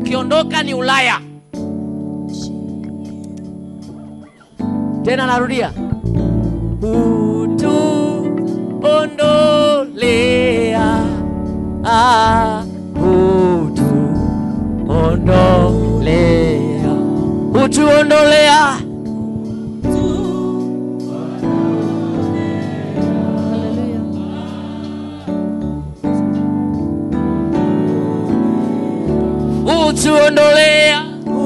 ukiondoka ni ulaya tena narudia utuondolea ah, utuondolea utuondolea utuondolea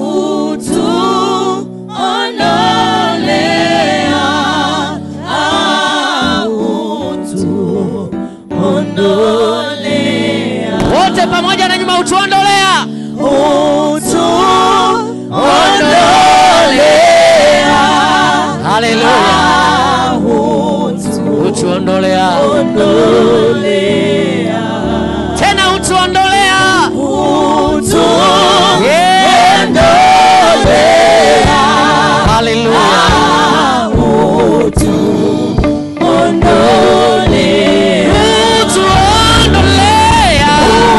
wote pamoja na nyuma utuondolea haleluya utuondolea tena utuondolea Yeah. haleluya utuondolea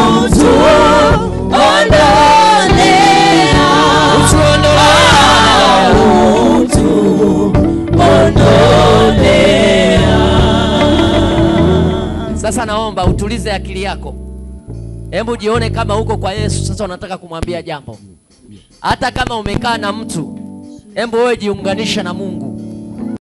utuondolea sasa naomba utulize akili yako hebu jione kama uko kwa yesu sasa unataka kumwambia jambo hata kama umekaa na mtu hebu wewe jiunganishe na mungu